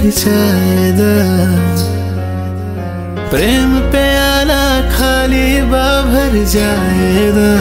भर जाएदा प्रेम पे आला खाली बा भर जाएदा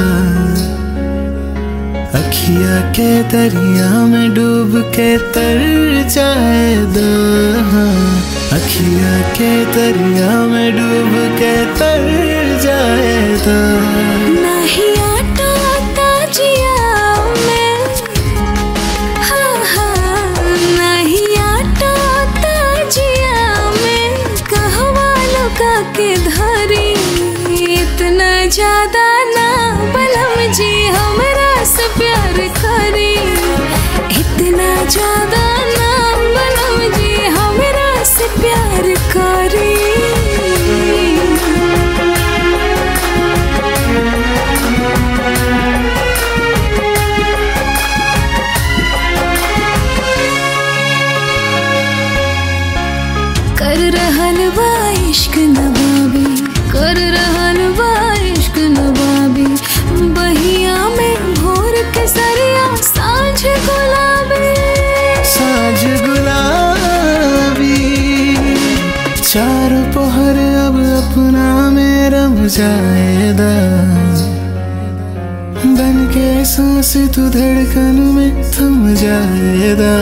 अखिया के दरिया में डूब के तर जाएदा अखिया के दरिया में डूब के तर जाएदा नहीं आटा ताजिया में हाँ हाँ नहीं आटा ताजिया में कहवा लुका के धरी इतना ज्यादा ना बलम जी हमरा से प्यार करी इतना ज्यादा ना बलम जी हमरा से प्यार करी कर रहल बा इश्क नवाबी कर रहल बा इश्क नवाबी बहिया में भोर के सरिया सांझ गुलाबी साँझ गुलाबी चार पहर अब अपना में रम जाएदा बन के सांस तू धड़कन में थम जाएदा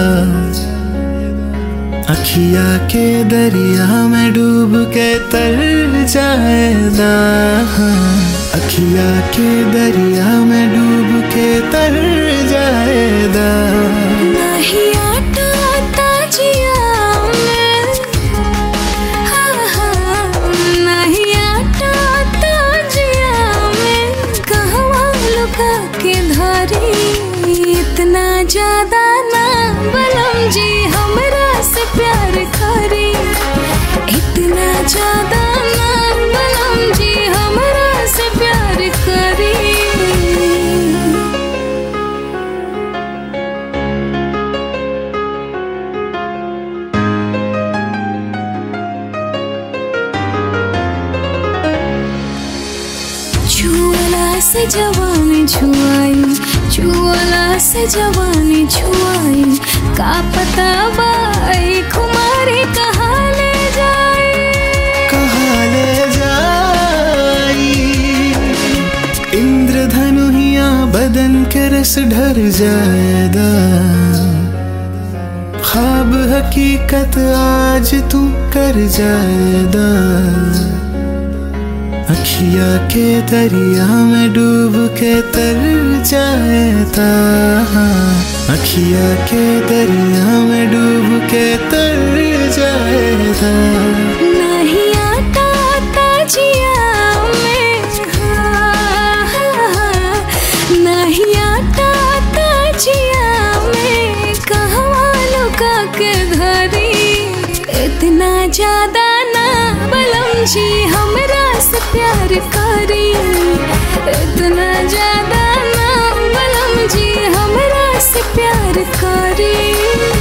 अखिया के दरिया में डूब के तर जाएदा अखिया के दरिया में डूब के तर जाएदा नहीं आटा ताजिया में हाँ हाँ नहीं आटा ताजिया में कहवा लुका के धारी इतना ज्यादा ना बलम जी हमरा से प्यार करी इतना ज्यादा ना बलम जी हमरा से प्यार करी छुअला से जवानी छुआई छुअला से जवानी छुआई का पता बाई खुमारी कहाँ ले जाए कहाँ ले जाई इंद्रधनु हिया बदन के रस ढर जाएदा ख्वाब हकीकत आज तू कर जाएदा अखिया के दरिया में डूब के तर जाएदा अखिया के दरिया में डूब के तर जाएदा नहीं आटा ताजिया में हाँ, हाँ, हाँ, नहीं आटा ताजिया में कहवा लुका के धरी इतना ज्यादा ना बलम जी हमरा से प्यार करी इतना ज्यादा ना बलम जी हमरा से प्यार करी